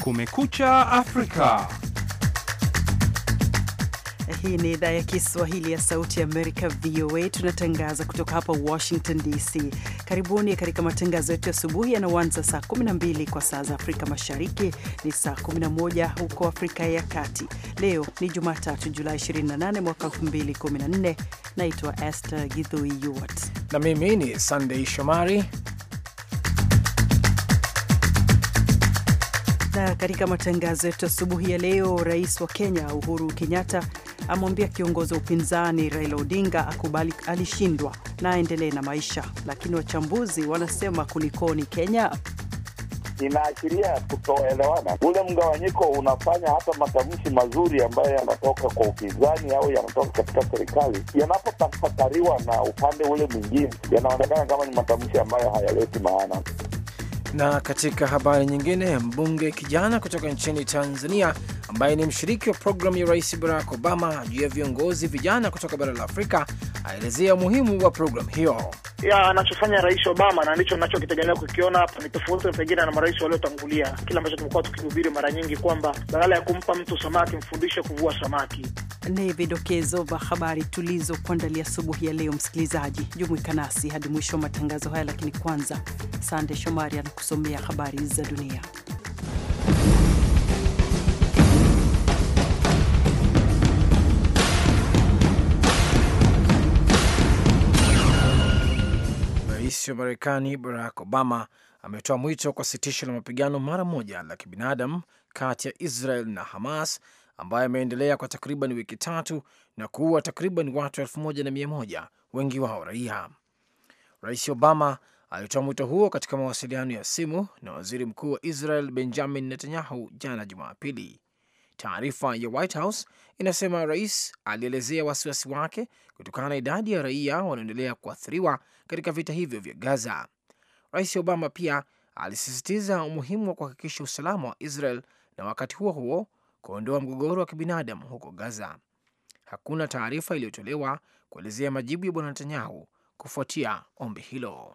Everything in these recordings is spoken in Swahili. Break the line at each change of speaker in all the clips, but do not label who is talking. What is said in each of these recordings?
Kumekucha Afrika.
Hii ni idhaa ya Kiswahili ya Sauti ya Amerika, VOA. Tunatangaza kutoka hapa Washington DC. Karibuni katika matangazo yetu ya asubuhi yanaoanza saa 12 kwa saa za Afrika Mashariki, ni saa 11 huko Afrika ya Kati. Leo ni Jumatatu, Julai 28 mwaka 2014. Naitwa Esther Githui Yuwat
na mimi ni Sunday Shomari
na katika matangazo yetu asubuhi ya leo, rais wa Kenya Uhuru Kenyatta amwambia kiongozi wa upinzani Raila Odinga akubali alishindwa na aendelee na maisha, lakini wachambuzi wanasema kulikoni Kenya
inaashiria kutoelewana. Ule mgawanyiko unafanya hata matamshi mazuri ambayo yanatoka kwa upinzani au yanatoka katika serikali yanapotafakariwa na upande ule mwingine, yanaonekana kama ni matamshi ambayo hayaleti maana.
Na katika habari nyingine, mbunge kijana kutoka nchini Tanzania ambaye ni mshiriki wa programu ya Rais Barack Obama juu ya viongozi vijana kutoka bara la Afrika aelezea umuhimu wa programu hiyo.
ya anachofanya Rais Obama na ndicho nachokitegemea kukiona hapa ni tofauti pengine na marais waliotangulia, kile ambacho tumekuwa tukihubiri mara nyingi kwamba badala ya kumpa mtu samaki mfundishe kuvua samaki.
Ni vidokezo vya habari tulizokuandalia asubuhi ya leo. Msikilizaji, jumuika nasi hadi mwisho wa matangazo haya, lakini kwanza, Sande Shomari anakusomea habari za dunia.
Rais wa Marekani Barack Obama ametoa mwito kwa sitisho la mapigano mara moja la kibinadamu kati ya Israel na Hamas ambayo ameendelea kwa takriban wiki tatu na kuua takriban watu elfu moja na mia moja, wengi wao raia. Rais Obama alitoa mwito huo katika mawasiliano ya simu na waziri mkuu wa Israel Benjamin Netanyahu jana Jumapili. Taarifa ya White House inasema rais alielezea wasiwasi wake kutokana na idadi ya raia wanaoendelea kuathiriwa katika vita hivyo vya Gaza. Rais Obama pia alisisitiza umuhimu wa kuhakikisha usalama wa Israel na wakati huo huo kuondoa mgogoro wa kibinadamu huko Gaza. Hakuna taarifa iliyotolewa kuelezea majibu ya bwana Netanyahu kufuatia ombi hilo.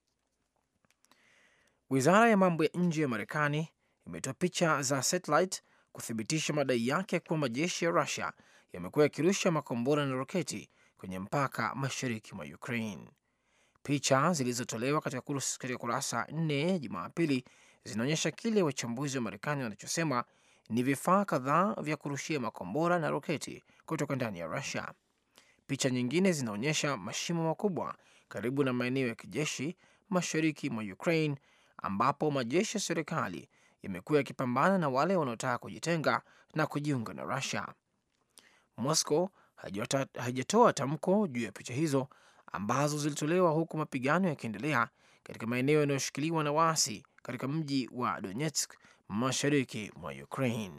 Wizara ya mambo ya nje ya Marekani imetoa picha za satellite kuthibitisha madai yake kuwa majeshi ya Rusia yamekuwa yakirusha makombora na roketi kwenye mpaka mashariki mwa Ukraine. Picha zilizotolewa katika kurasa nne Jumapili zinaonyesha kile wachambuzi wa Marekani wanachosema ni vifaa kadhaa vya kurushia makombora na roketi kutoka ndani ya Rusia. Picha nyingine zinaonyesha mashimo makubwa karibu na maeneo ya kijeshi mashariki mwa Ukraine ambapo majeshi ya serikali yamekuwa yakipambana na wale wanaotaka kujitenga na kujiunga na Rusia. Moscow haijatoa tamko juu ya picha hizo ambazo zilitolewa huku mapigano yakiendelea katika maeneo yanayoshikiliwa na waasi katika mji wa Donetsk mashariki mwa Ukraine.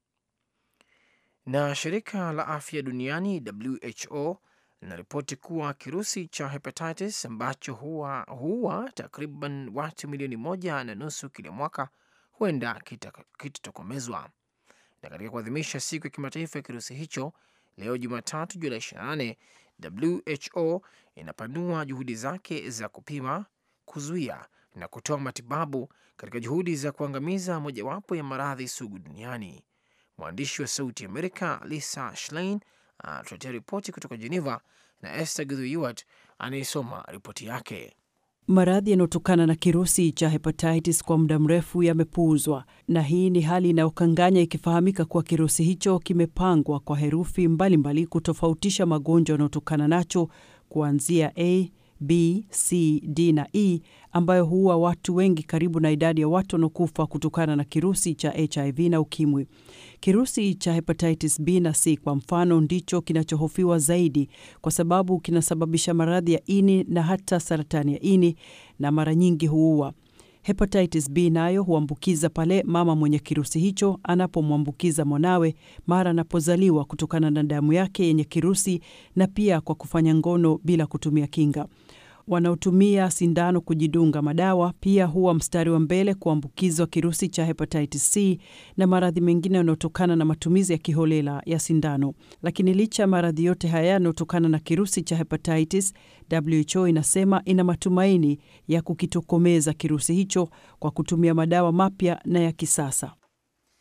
Na shirika la afya duniani WHO linaripoti kuwa kirusi cha hepatitis ambacho huwa, huwa takriban watu milioni moja na nusu kila mwaka huenda kitatokomezwa. Na katika kuadhimisha siku ya kimataifa ya kirusi hicho leo Jumatatu Julai 28, WHO inapanua juhudi zake za kupima, kuzuia na kutoa matibabu katika juhudi za kuangamiza mojawapo ya maradhi sugu duniani. Mwandishi wa Sauti Amerika Lisa Schlein anatuletea ripoti kutoka Geneva na Esther Githuiwat anayesoma ripoti yake.
Maradhi yanayotokana na kirusi cha hepatitis kwa muda mrefu yamepuuzwa, na hii ni hali inayokanganya ikifahamika kuwa kirusi hicho kimepangwa kwa herufi mbalimbali mbali kutofautisha magonjwa yanayotokana nacho kuanzia A, B, C, D na E ambayo huua watu wengi karibu na idadi ya watu wanaokufa kutokana na kirusi cha HIV na ukimwi. Kirusi cha hepatitis B na C kwa mfano ndicho kinachohofiwa zaidi kwa sababu kinasababisha maradhi ya ini na hata saratani ya ini na mara nyingi huua. Hepatitis B nayo huambukiza pale mama mwenye kirusi hicho anapomwambukiza mwanawe mara anapozaliwa kutokana na damu yake yenye kirusi na pia kwa kufanya ngono bila kutumia kinga. Wanaotumia sindano kujidunga madawa pia huwa mstari wa mbele kuambukizwa kirusi cha hepatitis C na maradhi mengine yanayotokana na matumizi ya kiholela ya sindano. Lakini licha ya maradhi yote haya yanayotokana na kirusi cha hepatitis, WHO inasema ina matumaini ya kukitokomeza kirusi hicho kwa kutumia madawa mapya na ya kisasa.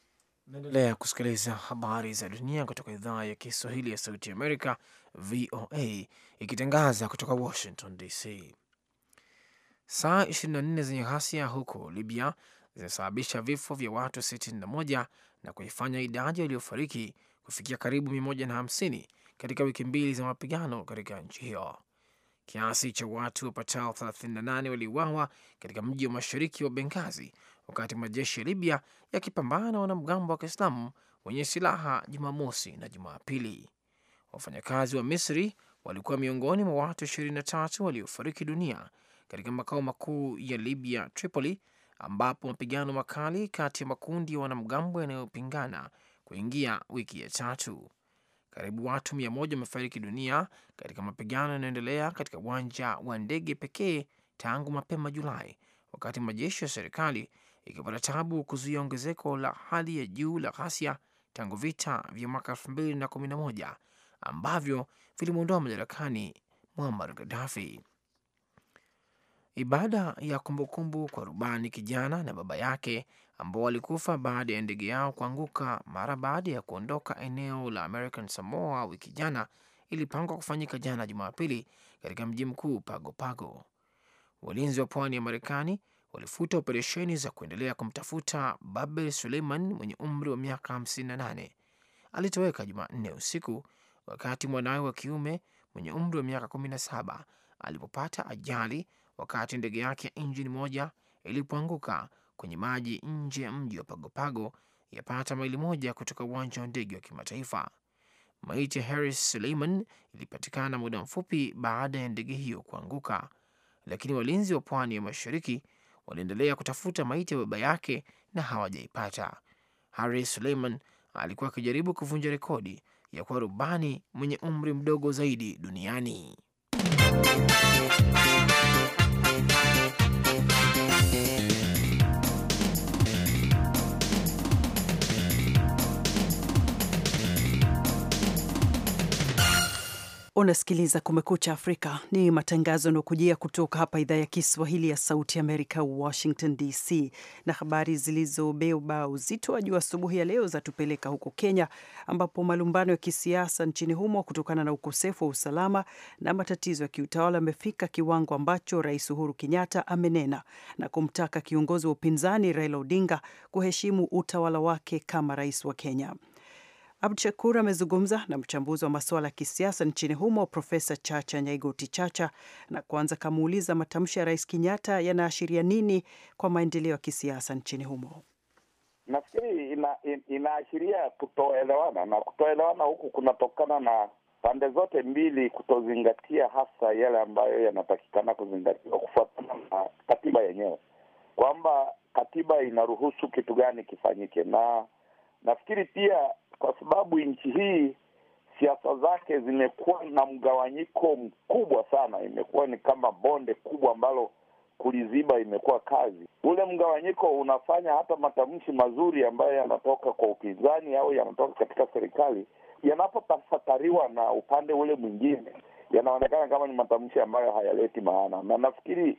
Naendelea kusikiliza habari za dunia kutoka idhaa ya Kiswahili ya Sauti Amerika, VOA, ikitangaza kutoka Washington DC. Saa 24 zenye ghasia huko Libya zimesababisha vifo vya watu 61 na kuifanya idadi waliofariki kufikia karibu 150 katika wiki mbili za mapigano katika nchi hiyo. Kiasi cha watu wapatao 38 waliuawa katika mji wa mashariki wa Bengazi wakati majeshi ya Libya yakipambana na wanamgambo wa Kiislamu wenye silaha Jumamosi na Jumapili. Wafanyakazi wa Misri walikuwa miongoni mwa watu 23 waliofariki dunia katika makao makuu ya Libya, Tripoli, ambapo mapigano makali kati ya makundi ya wanamgambo yanayopingana kuingia wiki ya tatu. Karibu watu mia moja wamefariki dunia katika mapigano yanayoendelea katika uwanja wa ndege pekee tangu mapema Julai, wakati majeshi ya serikali ikipata tabu kuzuia ongezeko la hali ya juu la ghasia tangu vita vya mwaka elfu mbili na kumi na moja ambavyo vilimwondoa madarakani Muammar Gaddafi. Ibada ya kumbukumbu kwa rubani kijana na baba yake ambao walikufa baada ya ndege yao kuanguka mara baada ya kuondoka eneo la American Samoa wiki jana ilipangwa kufanyika jana Jumapili katika mji mkuu Pago Pago. Walinzi wa pwani ya Marekani walifuta operesheni za kuendelea kumtafuta Babel Suleiman mwenye umri wa miaka 58. Alitoweka Jumanne usiku wakati mwanawe wa kiume mwenye umri wa miaka 17 alipopata ajali wakati ndege yake ya injini moja ilipoanguka kwenye maji nje ya mji wa Pagopago, yapata maili moja kutoka uwanja wa ndege wa kimataifa. Maiti ya Harris Suleiman ilipatikana muda mfupi baada ya ndege hiyo kuanguka, lakini walinzi wa pwani ya mashariki waliendelea kutafuta maiti ya baba yake na hawajaipata. Harris Suleiman alikuwa akijaribu kuvunja rekodi ya kuwa rubani mwenye umri mdogo zaidi duniani.
Unasikiliza Kumekucha Afrika, ni matangazo yanayokujia kutoka hapa idhaa ya Kiswahili ya Sauti Amerika, Washington DC. Na habari zilizobeba uzito wa juu asubuhi ya leo zatupeleka huko Kenya, ambapo malumbano ya kisiasa nchini humo kutokana na ukosefu wa usalama na matatizo ya kiutawala amefika kiwango ambacho Rais Uhuru Kenyatta amenena na kumtaka kiongozi wa upinzani Raila Odinga kuheshimu utawala wake kama rais wa Kenya. Abdu Shakur amezungumza na mchambuzi wa masuala ya kisiasa nchini humo Profesa Chacha Nyaigoti Chacha na kwanza kamuuliza matamshi ya Rais Kenyatta yanaashiria nini kwa maendeleo ya kisiasa nchini humo.
Nafikiri ina, in, inaashiria kutoelewana na kutoelewana huku kunatokana na pande zote mbili kutozingatia hasa yale ambayo yanatakikana kuzingatiwa kufuatana na katiba yenyewe, kwamba katiba inaruhusu kitu gani kifanyike, na nafikiri pia kwa sababu nchi hii siasa zake zimekuwa na mgawanyiko mkubwa sana, imekuwa ni kama bonde kubwa ambalo kuliziba imekuwa kazi. Ule mgawanyiko unafanya hata matamshi mazuri ambayo yanatoka kwa upinzani au yanatoka katika serikali yanapotafakariwa na upande ule mwingine, yanaonekana kama ni matamshi ambayo hayaleti maana, na nafikiri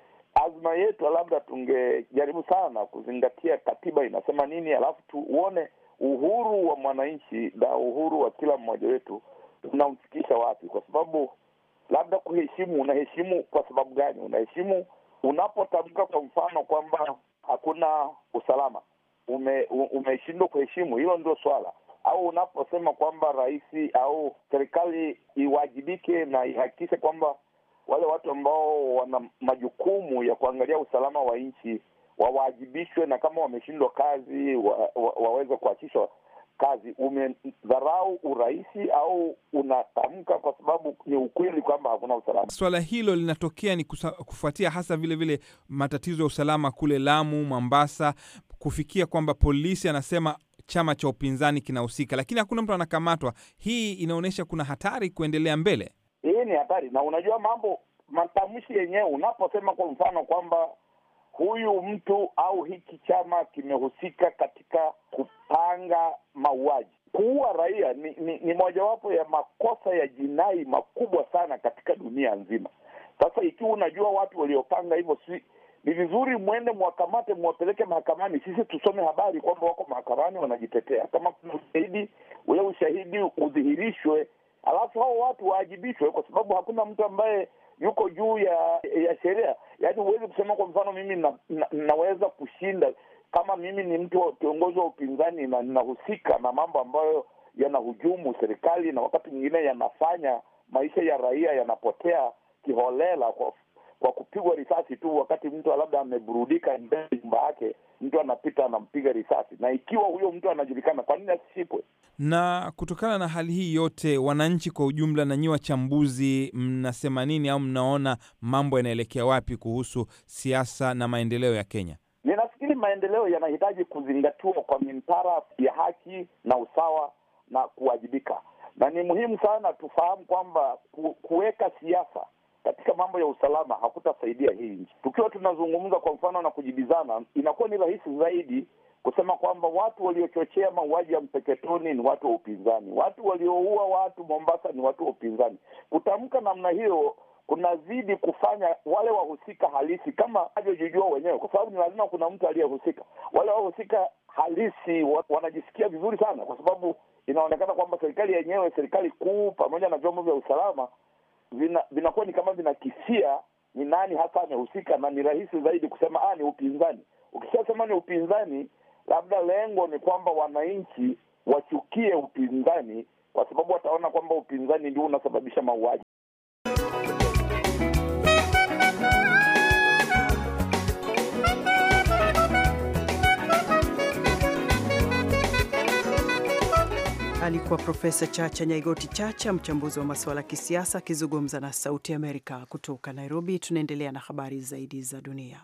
azma yetu labda tungejaribu sana kuzingatia katiba inasema nini, alafu tuone uhuru wa mwananchi na uhuru wa kila mmoja wetu unamfikisha wapi? Kwa sababu labda kuheshimu, unaheshimu kwa sababu gani? Unaheshimu unapotamka kwa mfano kwamba hakuna usalama, ume, umeshindwa kuheshimu, hilo ndio swala. Au unaposema kwamba rais au serikali iwajibike na ihakikishe kwamba wale watu ambao wana majukumu ya kuangalia usalama wa nchi wawajibishwe na kama wameshindwa kazi wa, wa, waweze kuachishwa kazi. Umedharau urahisi au unatamka kwa sababu ni ukweli kwamba hakuna usalama?
Swala hilo linatokea ni kusa, kufuatia hasa vile vile matatizo ya usalama kule Lamu, Mombasa, kufikia kwamba polisi anasema chama cha upinzani kinahusika, lakini hakuna mtu anakamatwa. Hii inaonyesha kuna hatari kuendelea mbele.
Hii ni hatari, na unajua mambo matamshi yenyewe, unaposema kwa mfano kwamba huyu mtu au hiki chama kimehusika katika kupanga mauaji, kuua raia ni, ni, ni mojawapo ya makosa ya jinai makubwa sana katika dunia nzima. Sasa ikiwa unajua watu waliopanga hivyo, si ni vizuri mwende mwakamate, mwapeleke mahakamani, sisi tusome habari kwamba wako mahakamani wanajitetea. Kama kuna ushahidi, ule ushahidi udhihirishwe, alafu hao watu waajibishwe, kwa sababu hakuna mtu ambaye yuko juu ya ya sheria. Yaani huwezi kusema kwa mfano mimi na, na, naweza kushinda kama mimi ni mtu wa kiongozi wa upinzani na ninahusika na mambo ambayo yanahujumu serikali na wakati mwingine yanafanya maisha ya raia yanapotea kiholela kwa kwa kupigwa risasi tu, wakati mtu labda ameburudika mbele ya nyumba yake, mtu anapita anampiga risasi, na ikiwa huyo mtu anajulikana, kwa nini asishikwe?
Na kutokana na hali hii yote, wananchi kwa ujumla na nyi wachambuzi, mnasema nini au mnaona mambo yanaelekea wapi kuhusu siasa na maendeleo ya Kenya?
Ninafikiri maendeleo yanahitaji kuzingatiwa kwa mintara ya haki na usawa na kuwajibika, na ni muhimu sana tufahamu kwamba ku, kuweka siasa katika mambo ya usalama hakutasaidia hii nchi. Tukiwa tunazungumza kwa mfano na kujibizana, inakuwa ni rahisi zaidi kusema kwamba watu waliochochea mauaji ya Mpeketoni ni watu wa upinzani, watu walioua watu Mombasa ni watu wa upinzani. Kutamka namna hiyo kunazidi kufanya wale wahusika halisi kama wanavyojijua wenyewe, kwa sababu ni lazima kuna mtu aliyehusika. Wale wahusika halisi wa, wanajisikia vizuri sana, kwa sababu inaonekana kwamba serikali yenyewe, serikali kuu pamoja na vyombo vya usalama vina vinakuwa ni kama vinakisia ni nani hasa amehusika, na ni rahisi zaidi kusema ah, ni upinzani. Ukishasema ni upinzani, labda lengo ni kwamba wananchi wachukie upinzani, kwa sababu wataona kwamba upinzani ndio unasababisha mauaji.
Alikuwa Profesa Chacha Nyaigoti Chacha, mchambuzi wa masuala ya kisiasa, akizungumza na Sauti Amerika kutoka Nairobi. Tunaendelea na habari zaidi za dunia.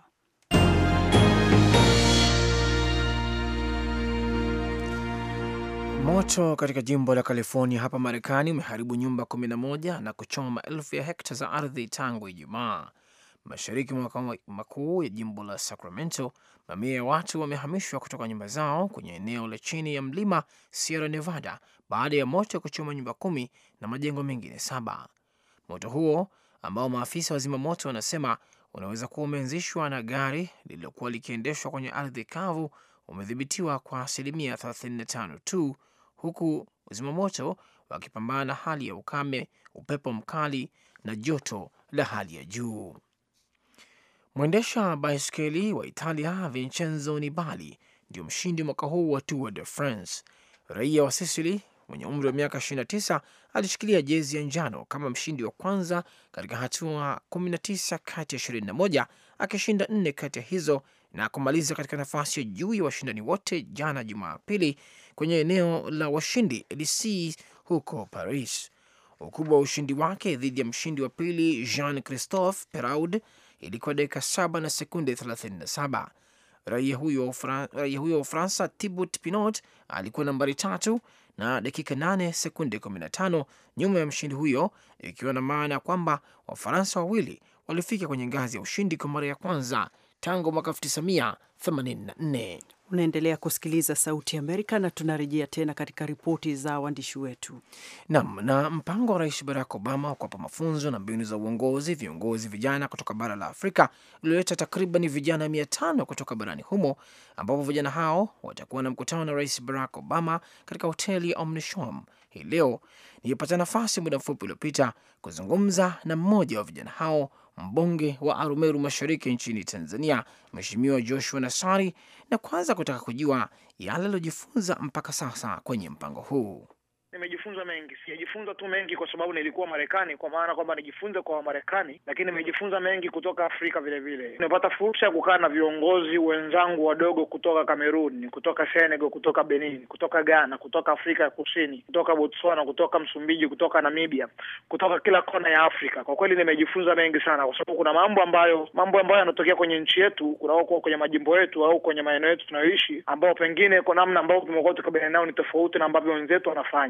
Moto katika jimbo la California hapa Marekani umeharibu nyumba 11 na kuchoma maelfu ya hekta za ardhi tangu Ijumaa. Mashariki mwa makao makuu ya jimbo la Sacramento, mamia ya watu wamehamishwa kutoka nyumba zao kwenye eneo la chini ya mlima Sierra Nevada baada ya moto kuchoma nyumba kumi na majengo mengine saba. Moto huo ambao maafisa wa zimamoto wanasema unaweza kuwa umeanzishwa na gari lililokuwa likiendeshwa kwenye ardhi kavu umedhibitiwa kwa asilimia 35 tu, huku zimamoto wakipambana na hali ya ukame, upepo mkali na joto la hali ya juu. Mwendesha baiskeli wa Italia Vincenzo Nibali ndio mshindi mwaka huu wa Tour de France. Raia wa Sicily mwenye umri wa miaka 29 alishikilia jezi ya njano kama mshindi wa kwanza katika hatua 19 kati ya 21, akishinda nne kati ya hizo na kumaliza katika nafasi ya juu ya washindani wote jana Jumapili kwenye eneo la washindi Elysee huko Paris. Ukubwa wa ushindi wake dhidi ya mshindi wa pili Jean Christophe Peraud ilikuwa dakika saba na sekunde 37. Raia huyo wa Ufaransa Thibaut Pinot alikuwa nambari tatu na dakika 8 sekunde 15 nyuma ya mshindi huyo, ikiwa na maana ya kwamba Wafaransa wawili walifika kwenye ngazi ya ushindi kwa mara ya kwanza tangu mwaka 1984.
Unaendelea kusikiliza Sauti ya Amerika na tunarejea tena katika ripoti za waandishi wetu.
Nam na mpango wa Rais Barack Obama wa kuwapa mafunzo na mbinu za uongozi viongozi vijana kutoka bara la Afrika ulioleta takriban vijana mia tano kutoka barani humo, ambapo vijana hao watakuwa na mkutano na Rais Barack Obama katika hoteli ya Omnishoam hii leo. Nilipata nafasi muda mfupi uliopita kuzungumza na mmoja wa vijana hao mbunge wa Arumeru Mashariki nchini Tanzania, Mheshimiwa Joshua Nassari, na kwanza kutaka kujua yale aliojifunza mpaka sasa kwenye mpango huu.
Nimejifunza mengi, sijajifunza tu mengi kwa sababu nilikuwa Marekani, kwa maana kwamba nijifunze kwa Wamarekani, lakini nimejifunza mengi kutoka Afrika vile vile. Nimepata fursa ya kukaa na viongozi wenzangu wadogo kutoka Kamerun, kutoka Senegal, kutoka Benin, kutoka Ghana, kutoka Afrika ya Kusini, kutoka Botswana, kutoka Msumbiji, kutoka Namibia, kutoka kila kona ya Afrika. Kwa kweli nimejifunza mengi sana, kwa sababu kuna mambo ambayo mambo ambayo yanatokea kwenye nchi yetu, kunakuwa kwenye majimbo yetu au kwenye maeneo yetu tunayoishi, ambao pengine kwa namna ambayo tumekuwa tukabiliana nao ni tofauti na ambavyo wenzetu wanafanya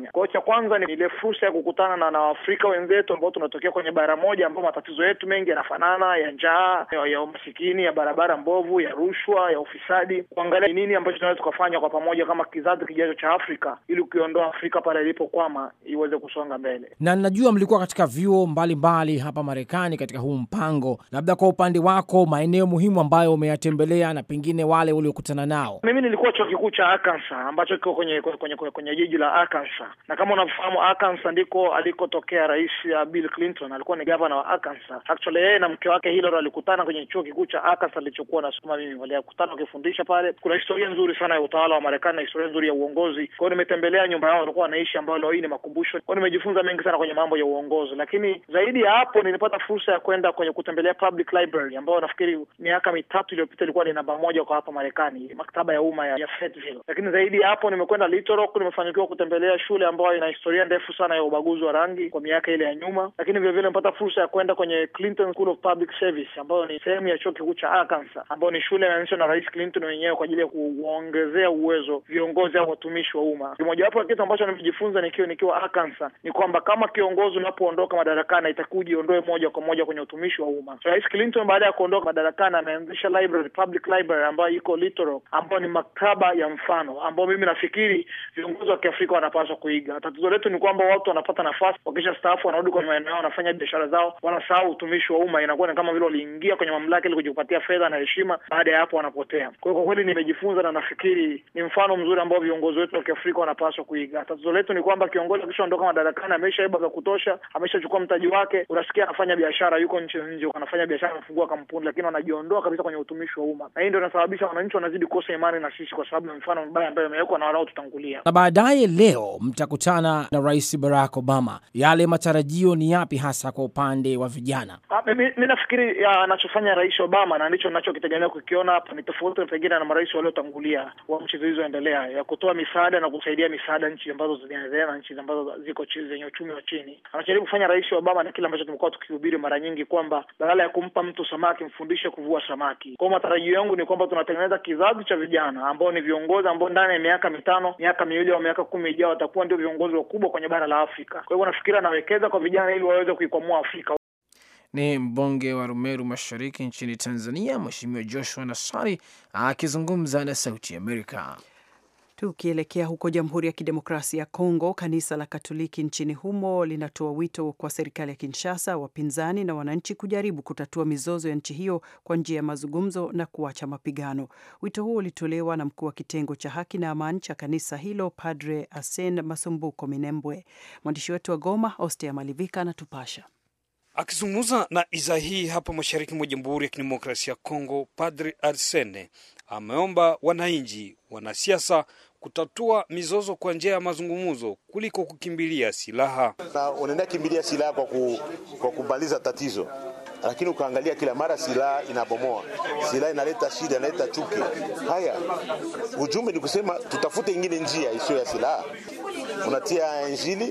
Kenya. Kwa hiyo cha kwanza ni ile fursa ya kukutana na na Waafrika wenzetu ambao tunatokea kwenye bara moja, ambao matatizo yetu mengi yanafanana, ya njaa, ya, ya umasikini, ya barabara mbovu, ya rushwa, ya ufisadi, kuangalia ni nini ambacho tunaweza tukafanya kwa pamoja kama kizazi kijacho cha Afrika ili ukiondoa Afrika pale ilipokwama iweze kusonga mbele.
Na najua mlikuwa katika vyuo mbalimbali hapa Marekani katika huu mpango, labda kwa upande wako, maeneo muhimu ambayo umeyatembelea na pengine wale uliokutana nao.
Mimi nilikuwa chuo kikuu cha Arkansas ambacho kiko kwenye kwenye, kwenye, kwenye jiji la Arkansas, na kama unavyofahamu Arkansas ndiko alikotokea rais ya Bill Clinton, alikuwa ni gavana wa Arkansas. Actually yeye na mke wake Hillary walikutana kwenye chuo kikuu cha Arkansas alichokuwa nasoma mimi, walikutana wakifundisha pale. Kuna historia nzuri sana ya utawala wa Marekani na historia nzuri ya uongozi. Kwa hiyo nimetembelea nyumba yao walikuwa wanaishi, ambayo leo hii ni makumbusho. Kwa hiyo nimejifunza mengi sana kwenye mambo ya uongozi, lakini zaidi ya hapo nilipata fursa ya kwenda kwenye kutembelea public library ambayo nafikiri miaka mitatu iliyopita ilikuwa ni namba moja kwa hapa Marekani, maktaba ya umma ya, ya Fayetteville. Lakini zaidi ya hapo nimekwenda Little Rock, nimefanikiwa kutembelea shule ambayo ina historia ndefu sana ya ubaguzi wa rangi kwa miaka ile ya nyuma, lakini vile vile nimepata fursa ya kwenda kwenye Clinton School of Public Service ambayo ni sehemu ya chuo kikuu cha Arkansas, ambayo ni shule imeanzishwa na Rais Clinton wenyewe kwa ajili ya kuongezea uwezo viongozi au watumishi wa umma. Mojawapo ya kitu ambacho nimejifunza nikiwa nikiwa Arkansas ni kwamba kama kiongozi unapoondoka madarakani, itakuwa ujiondoe moja kwa moja kwenye utumishi wa umma. So, Rais Clinton baada ya kuondoka madarakani ameanzisha library, public library ambayo iko Little Rock, ambayo ni maktaba ya mfano ambayo mimi nafikiri viongozi wa Kiafrika wanapaswa kuiga. Tatizo letu ni kwamba watu wanapata nafasi, wakisha staafu wanarudi kwenye maeneo yao, wanafanya biashara zao, wanasahau utumishi wa umma. Inakuwa ni kama vile waliingia kwenye mamlaka ili kujipatia fedha na heshima, baada ya hapo wanapotea. Kwa hiyo kwa kweli nimejifunza na nafikiri ni mfano mzuri ambao viongozi wetu wa Kiafrika wanapaswa kuiga. Tatizo letu ni kwamba kiongozi akishaondoka madarakani, ameshaiba vya kutosha, ameshachukua mtaji wake, unasikia anafanya biashara, yuko nchi nje, anafanya biashara, anafungua kampuni, lakini wanajiondoa kabisa kwenye utumishi wa umma, na hii ndio inasababisha wananchi wanazidi kukosa imani na sisi, kwa sababu ya mfano mbaya ambayo imewekwa na wanaotutangulia.
Na baadaye leo mtakutana na Rais Barack Obama, yale matarajio ni yapi hasa kwa upande wa vijana?
Mi nafikiri anachofanya Rais Obama na ndicho ninachokitegemea kukiona hapa ni tofauti pengine na marais waliotangulia wa nchi zilizoendelea, ya kutoa misaada na kusaidia misaada nchi ambazo zinaendelea na nchi ambazo ziko chini zenye uchumi wa chini. Anajaribu kufanya Rais Obama na kile ambacho tumekuwa tukihubiri mara nyingi kwamba badala ya kumpa mtu samaki mfundishe kuvua samaki. Kwa matarajio yangu ni kwamba tunatengeneza kizazi cha vijana ambao ni viongozi ambao ndani ya miaka mitano, miaka miwili au miaka kumi ijao watakuwa ndio viongozi wakubwa kwenye bara la Afrika. Kwa hivyo nafikiri anawekeza kwa vijana ili waweze kuikwamua Afrika.
Ni mbunge wa Rumeru Mashariki nchini Tanzania, Mheshimiwa Joshua Nassari akizungumza na Sauti Amerika.
Tukielekea huko Jamhuri ya Kidemokrasia ya Kongo, kanisa la Katoliki nchini humo linatoa wito kwa serikali ya Kinshasa, wapinzani na wananchi kujaribu kutatua mizozo ya nchi hiyo kwa njia ya mazungumzo na kuacha mapigano. Wito huo ulitolewa na mkuu wa kitengo cha haki na amani cha kanisa hilo, Padre Asen Masumbuko Minembwe. Mwandishi wetu wa Goma, Ostea Malivika, anatupasha.
Akizungumza na idhaa hii hapa mashariki mwa Jamhuri ya Kidemokrasia ya Kongo, Padre Arsene ameomba wananchi, wanasiasa kutatua mizozo kwa njia ya mazungumzo kuliko kukimbilia silaha.
Na unaenda kimbilia silaha kwa, ku, kwa kumaliza tatizo, lakini ukaangalia kila mara silaha inabomoa, silaha inaleta shida, inaleta chuki. Haya, ujumbe ni kusema tutafute ingine njia isiyo ya silaha. Unatia Injili,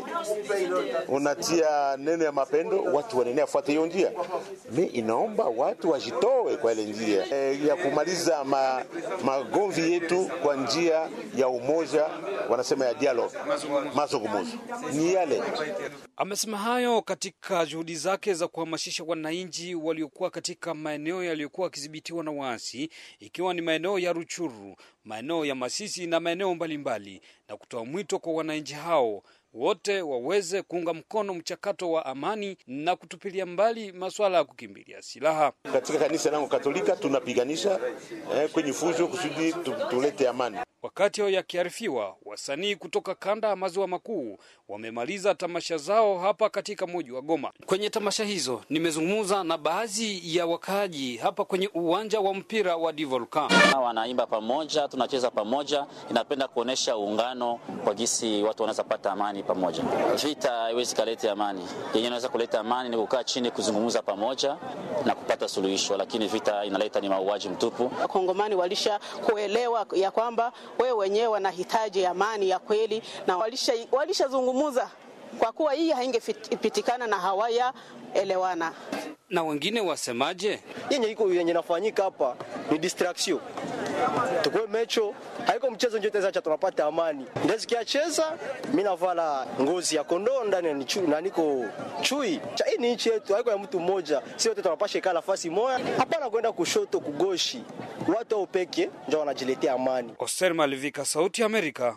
unatia neno ya mapendo, watu wanaenea fuata hiyo njia. Mi inaomba watu wajitoe kwa ile njia e, ya kumaliza ma, magomvi yetu kwa njia ya umoja, wanasema ya dialogue, mazungumzo ni yale.
Amesema hayo katika juhudi zake za kuhamasisha wananchi waliokuwa katika maeneo yaliyokuwa yakidhibitiwa na waasi, ikiwa ni maeneo ya Ruchuru, maeneo ya Masisi na maeneo mbalimbali, na kutoa mwito kwa wananchi hao wote waweze kuunga mkono mchakato wa amani na kutupilia mbali masuala ya kukimbilia silaha.
Katika kanisa langu Katolika tunapiganisha eh, kwenye fujo kusudi tulete amani.
Wakati hao yakiarifiwa, wasanii kutoka kanda ya maziwa makuu wamemaliza tamasha zao hapa katika mji wa Goma. Kwenye tamasha hizo nimezungumza na baadhi ya wakaaji hapa kwenye uwanja wa mpira wa Divolcan.
Wanaimba pamoja, tunacheza pamoja, inapenda kuonesha uungano kwa jinsi watu wanaweza pata amani pamoja. Vita haiwezi kaleta amani, yenyewe inaweza kuleta amani ni kukaa chini, kuzungumza pamoja na kupata suluhisho, lakini vita inaleta ni mauaji mtupu.
Wakongomani walisha kuelewa ya kwamba wewe wenyewe wanahitaji amani ya kweli na walishazungumza walisha kwa kuwa hii haingepitikana na hawaya elewana.
Na wengine wasemaje?
Yenye iko yenye nafanyika hapa ni distraction tukue mecho, haiko mchezo njo tezacha tunapata amani. Ndesikia cheza mimi navala ngozi ya kondoo ndani ni chui na niko chui. Cha hii ni nchi yetu, haiko ya mtu mmoja. Sisi wote tunapasha ikala nafasi moja. Hapana kwenda kushoto kugoshi. Watu au peke ndio wanajiletea amani.
Oster Malivika, Sauti ya Amerika.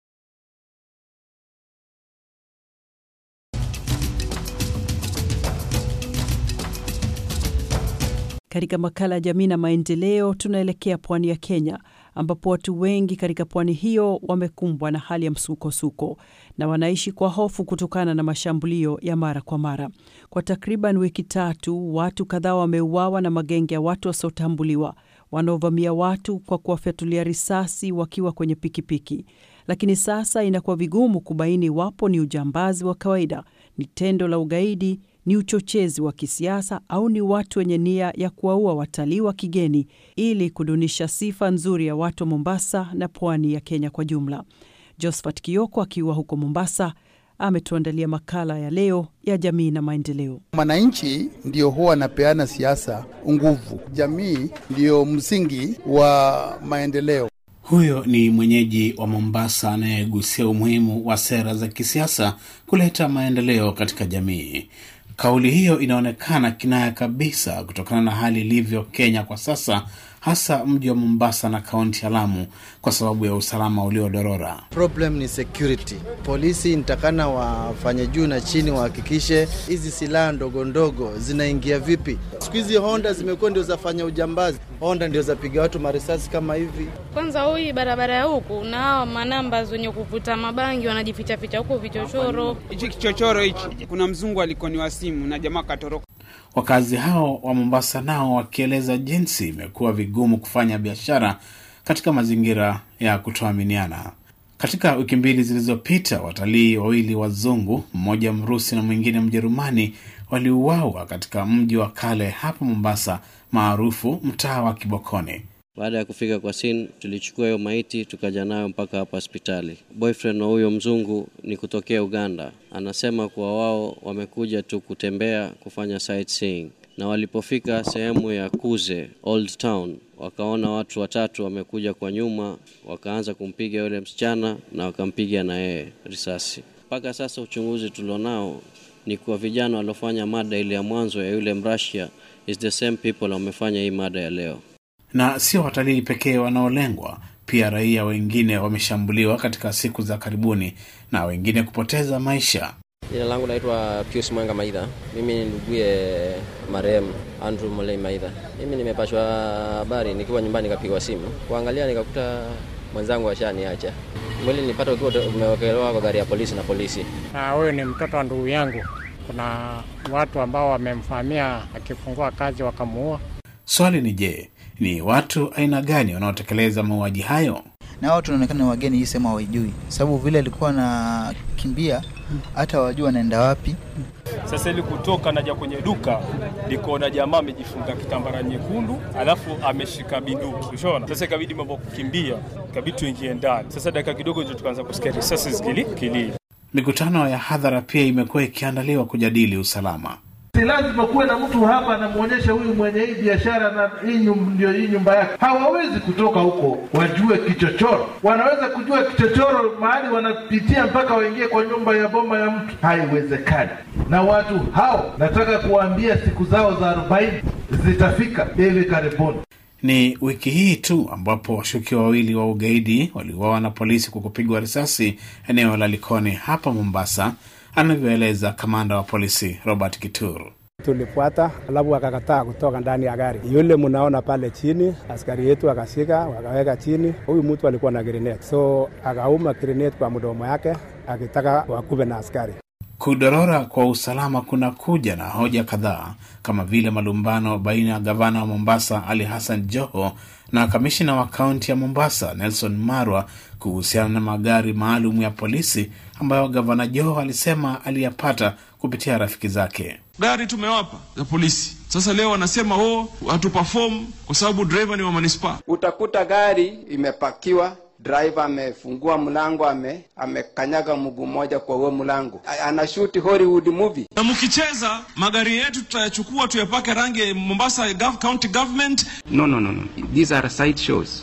Katika makala ya jamii na maendeleo, tunaelekea pwani ya Kenya ambapo watu wengi katika pwani hiyo wamekumbwa na hali ya msukosuko na wanaishi kwa hofu kutokana na mashambulio ya mara kwa mara. Kwa takriban wiki tatu, watu kadhaa wameuawa na magenge ya watu wasiotambuliwa wanaovamia watu kwa kuwafyatulia risasi wakiwa kwenye pikipiki. Lakini sasa inakuwa vigumu kubaini iwapo ni ujambazi wa kawaida, ni tendo la ugaidi ni uchochezi wa kisiasa au ni watu wenye nia ya kuwaua watalii wa kigeni ili kudunisha sifa nzuri ya watu wa Mombasa na pwani ya Kenya kwa jumla. Josephat Kioko akiwa huko Mombasa ametuandalia makala ya leo ya jamii na maendeleo.
Mwananchi ndio huwa anapeana siasa nguvu, jamii ndiyo msingi wa maendeleo.
Huyo ni mwenyeji wa Mombasa anayegusia umuhimu wa sera za kisiasa kuleta maendeleo katika jamii. Kauli hiyo inaonekana kinaya kabisa kutokana na hali ilivyo Kenya kwa sasa, hasa mji wa Mombasa na kaunti ya Lamu kwa sababu ya usalama uliodorora.
Problem ni security. Polisi nitakana wafanye juu na chini, wahakikishe hizi silaha ndogo ndogo zinaingia vipi. Siku hizi Honda zimekuwa ndio zafanya ujambazi, Honda ndio zapiga watu marisasi kama hivi.
Kwanza hii barabara ya huku na hawa manamba wenye kuvuta mabangi wanajifichaficha huku vichochoro.
Hichi kichochoro hichi, kuna mzungu alikoniwa simu na jamaa katoroka.
Wakazi hao wa Mombasa nao wakieleza jinsi imekuwa vigumu kufanya biashara katika mazingira ya kutoaminiana. Katika wiki mbili zilizopita, watalii wawili wazungu, mmoja Mrusi na mwingine Mjerumani, waliuawa katika mji wa kale hapa Mombasa, maarufu mtaa wa Kibokoni.
Baada ya kufika kwa scene, tulichukua hiyo maiti tukaja nayo mpaka hapa hospitali. Boyfriend wa huyo mzungu ni kutokea Uganda, anasema kuwa wao wamekuja tu kutembea kufanya sightseeing, na walipofika sehemu ya Kuze Old Town wakaona watu watatu wamekuja kwa nyuma, wakaanza kumpiga yule msichana na wakampiga na yeye risasi. Mpaka sasa uchunguzi tulionao ni kuwa vijana waliofanya mada ile ya mwanzo ya yule Mrasia is the same people wamefanya hii mada ya leo
na sio watalii pekee wanaolengwa, pia raia wengine wameshambuliwa katika siku za karibuni na wengine kupoteza maisha.
Jina langu naitwa Pius Mwanga Maidha. Mimi ni nduguye marehemu Andrew Molei Maidha. Mimi nimepashwa habari nikiwa nyumbani, nikapigwa simu kuangalia, nikakuta mwenzangu ashaniacha. Mwili nilipata ukiwa umewekelewa kwa gari ya polisi na polisi.
Huyu ni mtoto wa ndugu yangu. Kuna watu ambao wamemfahamia akifungua kazi wakamuua.
Swali ni je, ni watu aina gani wanaotekeleza mauaji hayo?
na watu wanaonekana wageni hii sema hawajui, sababu vile alikuwa anakimbia hata wajua anaenda wapi.
Sasa ili kutoka naja kwenye duka nikaona jamaa amejifunga kitambara nyekundu, alafu ameshika binduki, ushona. Sasa ikabidi mambo kukimbia, ikabidi tuingie ndani. Sasa dakika kidogo ndio tukaanza kusikia risasi zikilia.
Mikutano ya hadhara pia imekuwa ikiandaliwa kujadili usalama.
Si lazima kuwe na mtu hapa anamwonyesha huyu mwenye hii biashara na hii ndio hii nyumba yake. Hawawezi kutoka huko wajue kichochoro. Wanaweza kujua kichochoro mahali wanapitia mpaka waingie kwa nyumba ya boma ya mtu, haiwezekani. Na watu hao nataka kuwaambia siku zao za arobaini zitafika hivi karibuni.
Ni wiki hii tu ambapo washukiwa wawili wa ugaidi waliuawa na polisi kwa kupigwa risasi eneo la Likoni hapa Mombasa, anavyoeleza kamanda wa polisi Robert Kituru.
Tulifuata alafu akakataa kutoka ndani ya gari. Yule mnaona pale chini, askari yetu akashika wakaweka chini. Huyu mtu alikuwa na grenade, so akauma grenade kwa mdomo yake akitaka wakuve na askari.
Kudorora kwa usalama kuna kuja na hoja kadhaa kama vile malumbano baina ya gavana wa Mombasa Ali Hassan Joho na kamishina wa kaunti ya Mombasa Nelson Marwa kuhusiana na magari maalum ya polisi ambayo gavana Joho alisema aliyapata kupitia rafiki zake.
Gari tumewapa za polisi, sasa leo wanasema oh, hatu perform kwa sababu driver ni wa manispaa.
Utakuta gari imepakiwa driver amefungua mlango ame amekanyaga mguu mmoja kwa huo mlango, anashuti Hollywood movie.
Na mkicheza magari yetu tutayachukua tuyapake rangi Mombasa County Government.
No, no, no, no. These are side shows.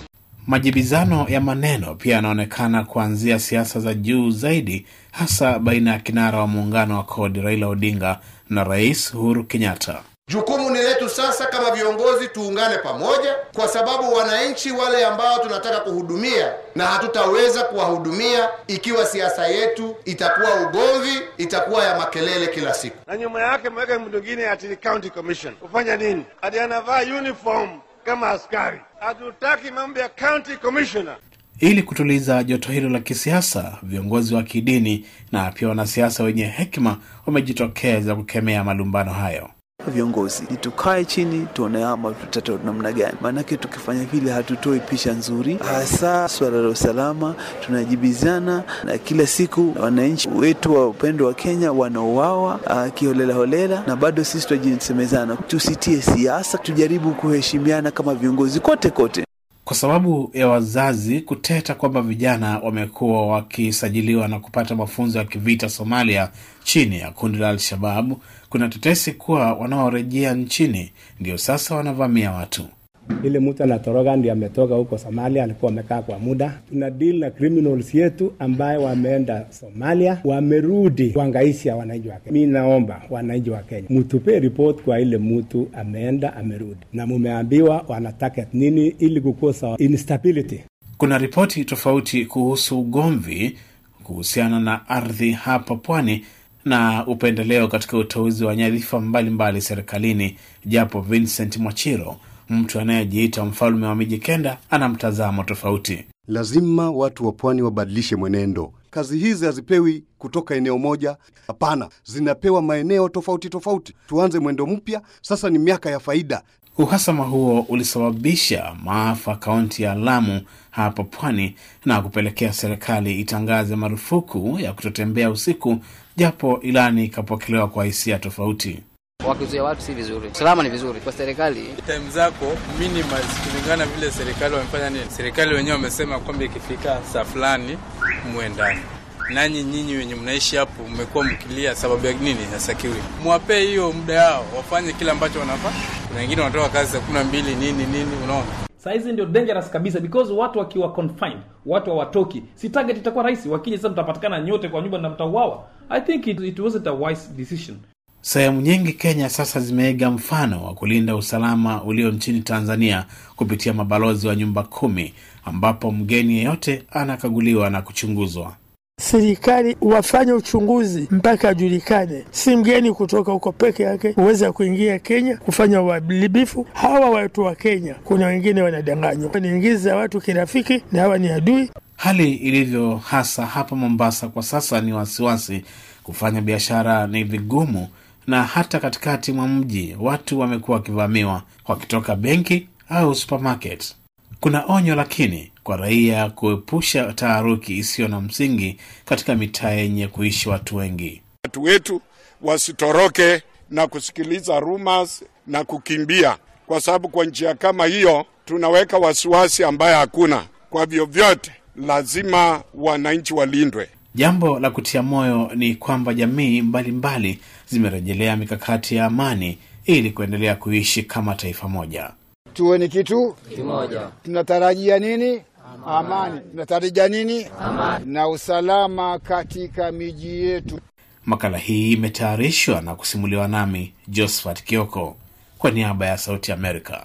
Majibizano ya maneno pia yanaonekana kuanzia siasa za juu zaidi, hasa baina ya kinara wa muungano wa CORD Raila Odinga na Rais Uhuru Kenyatta.
Jukumu ni letu sasa kama viongozi, tuungane pamoja, kwa sababu wananchi wale ambao tunataka kuhudumia, na hatutaweza kuwahudumia ikiwa siasa yetu itakuwa ugomvi, itakuwa ya makelele kila siku.
na nyuma yake mweka mtu mwingine ati ni county commission kufanya nini? Ati anavaa uniform kama askari. Hatutaki mambo ya county commissioner.
Ili kutuliza joto hilo la kisiasa, viongozi wa kidini na pia wanasiasa wenye hekima wamejitokeza kukemea malumbano hayo.
Viongozi ni tukae chini tuone ama tutatoa namna gani, maanake tukifanya vile hatutoi picha nzuri, hasa swala la usalama. Tunajibizana na kila siku wananchi wetu wa upendo wa Kenya wanauawa uh, kiholela holela, na bado sisi tunajisemezana, tusitie siasa, tujaribu kuheshimiana kama viongozi kote kote.
Kwa sababu ya wazazi kuteta kwamba vijana wamekuwa wakisajiliwa na kupata mafunzo ya kivita Somalia chini ya kundi la Al-Shababu, kuna tetesi kuwa wanaorejea nchini ndio sasa wanavamia watu.
Ile mtu anatoroka ndio ametoka huko Somalia, alikuwa amekaa kwa muda. Tuna deal na criminals yetu ambaye wameenda Somalia, wamerudi kuangaisha wananchi wa Kenya. Mi naomba wananchi wa Kenya mtupe report kwa ile mtu ameenda amerudi, na mumeambiwa wana target nini ili kukosa instability.
Kuna ripoti tofauti kuhusu ugomvi kuhusiana na ardhi hapa pwani na upendeleo katika uteuzi wa nyadhifa mbalimbali serikalini, japo Vincent Mwachiro, mtu anayejiita mfalme wa miji kenda, ana mtazamo tofauti.
Lazima watu wa pwani wabadilishe mwenendo. Kazi hizi hazipewi kutoka eneo moja, hapana, zinapewa maeneo tofauti tofauti. Tuanze mwendo mpya, sasa ni miaka ya faida.
Uhasama huo ulisababisha maafa kaunti ya Lamu hapa pwani na kupelekea serikali itangaze marufuku ya kutotembea usiku, japo ilani ikapokelewa kwa hisia tofauti.
Wakizuia watu si vizuri, usalama ni vizuri kwa serikali.
time zako minimal kulingana vile serikali wamefanya nini. Serikali wenyewe wamesema kwamba ikifika saa fulani muwe ndani. Nanyi nyinyi wenye mnaishi hapo mmekuwa mkilia sababu ya nini hasakiwi? Mwapee hiyo muda yao wafanye kile ambacho wanafaa. Kuna wengine wanatoka kazi saa kumi na mbili nini nini, unaona
Saa hizi ndio dangerous kabisa because watu wakiwa confined, watu hawatoki, si target itakuwa rahisi. Wakija sasa, mtapatikana nyote kwa nyumba na mtauawa. I think it, it wasn't a wise decision.
Sehemu nyingi Kenya sasa zimeiga mfano wa kulinda usalama ulio nchini Tanzania kupitia mabalozi wa nyumba kumi, ambapo mgeni yeyote anakaguliwa na kuchunguzwa.
Serikali wafanye uchunguzi mpaka ajulikane, si mgeni kutoka huko peke yake huweza kuingia Kenya kufanya uharibifu. Hawa watu wa Kenya, kuna wengine wanadanganywa, wanaingiza watu kirafiki na hawa ni adui.
Hali ilivyo hasa hapa Mombasa kwa sasa ni wasiwasi. Kufanya biashara ni vigumu, na hata katikati mwa mji watu wamekuwa wakivamiwa wakitoka benki au supermarket. Kuna onyo lakini kwa raia kuepusha taharuki isiyo na msingi katika mitaa yenye kuishi watu wengi.
Watu wetu wasitoroke na kusikiliza rumors na kukimbia, kwa sababu kwa njia kama hiyo tunaweka wasiwasi ambaye hakuna. Kwa vyovyote, lazima wananchi walindwe.
Jambo la kutia moyo ni kwamba jamii mbalimbali zimerejelea mikakati ya amani ili kuendelea kuishi kama taifa moja.
tuwe ni kitu
Kimoja.
tunatarajia nini? Amani. Tunatarajia nini?
Amani.
Na usalama katika miji yetu.
Makala hii imetayarishwa na kusimuliwa nami Josephat Kioko kwa niaba ya Sauti Amerika.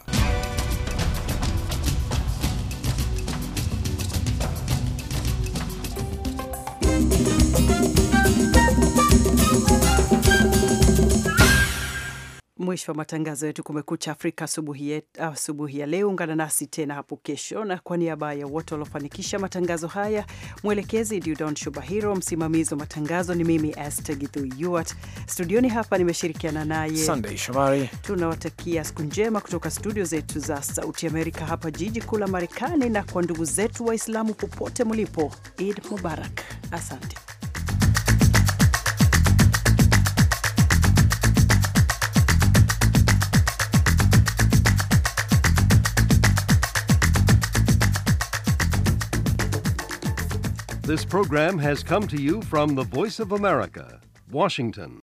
Mwisho wa matangazo yetu Kumekucha Afrika asubuhi yet- asubuhi ya leo. Ungana nasi tena hapo kesho, na kwa niaba ya wote waliofanikisha matangazo haya, mwelekezi Dudon Shubahiro, msimamizi wa matangazo ni mimi Esther Githu Yuart. Studioni hapa nimeshirikiana naye
Sunday Shomari.
Tunawatakia siku njema kutoka studio zetu za Sauti Amerika hapa jiji kuu la Marekani, na kwa ndugu zetu Waislamu popote mlipo, Eid Mubarak. Asante.
This program has come to you from the Voice of America, Washington.